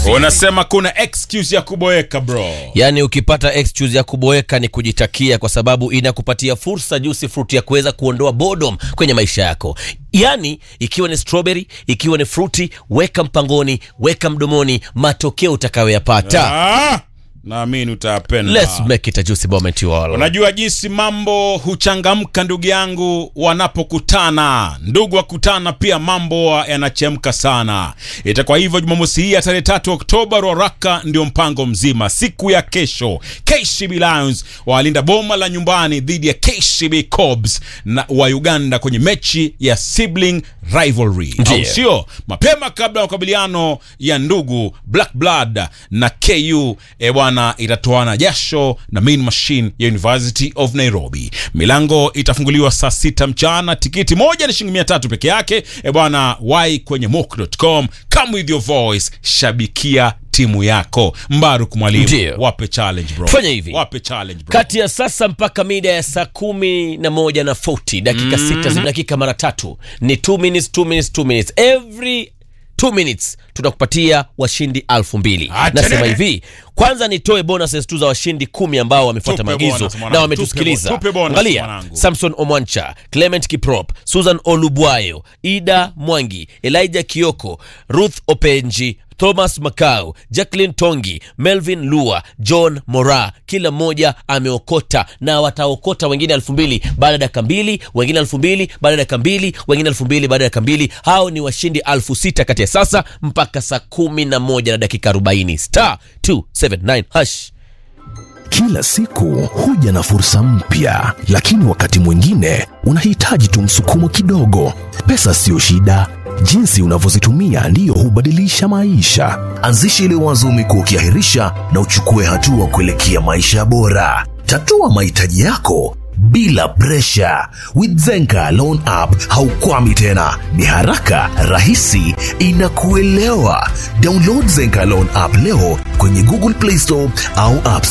unasema kuna excuse ya kuboeka bro yaani ukipata excuse ya kuboeka ni kujitakia kwa sababu inakupatia fursa juicy fruit ya kuweza kuondoa boredom kwenye maisha yako yaani ikiwa ni strawberry ikiwa ni fruti weka mpangoni weka mdomoni matokeo utakayoyapata ah, naamini utayapenda let's make it a juicy moment you all unajua jinsi mambo huchangamka ndugu yangu wanapokutana ndugu wakutana pia mambo yanachemka sana itakuwa hivyo jumamosi hii ya tarehe tatu oktoba roraka ndio mpango mzima siku ya kesho kcb lions walinda boma la nyumbani dhidi ya kcb cobs na wa uganda kwenye mechi ya sibling rivalry Ndiyo. au sio mapema kabla ya makabiliano ya ndugu black blood na ku e bwana itatoana jasho na main machine ya university of nairobi milango itafunguliwa saa sita mchana tikiti moja ni shilingi mia tatu peke yake e bwana wai kwenye mok.com come with your voice shabikia timu yako mbaruk mwalimu Ndiyo. wape challenge bro Fanya hivi. wape challenge bro kati ya sasa mpaka mida ya saa kumi na moja na 40 dakika mm. sita zina dakika mara tatu ni 2 minutes 2 minutes 2 minutes every 2 minutes tutakupatia washindi alfu mbili Ah, nasema tene. hivi kwanza nitoe bonuses tu za washindi kumi ambao wamefuata Tupe maagizo bonus, mwanangu. na wametusikiliza Tupe bo- tupe bonus, angalia mwanangu. samson omwancha clement kiprop susan olubwayo ida mwangi elijah kioko ruth openji thomas macau jacklin tongi melvin lua john mora kila mmoja ameokota na wataokota wengine elfu mbili baada ya dakika mbili wengine elfu mbili baada ya dakika mbili wengine elfu mbili baada ya dakika mbili hao ni washindi elfu sita kati ya sasa mpaka saa kumi na moja na dakika arobaini star 279 hash Kila siku huja na fursa mpya, lakini wakati mwingine unahitaji tu msukumo kidogo. Pesa siyo shida, jinsi unavyozitumia ndiyo hubadilisha maisha. Anzisha ile wazo umekuwa ukiahirisha na uchukue hatua kuelekea maisha bora. Tatua mahitaji yako bila presha. With Zenka Loan App haukwami tena, ni haraka, rahisi, inakuelewa. Download Zenka Loan App leo kwenye Google Play Store au App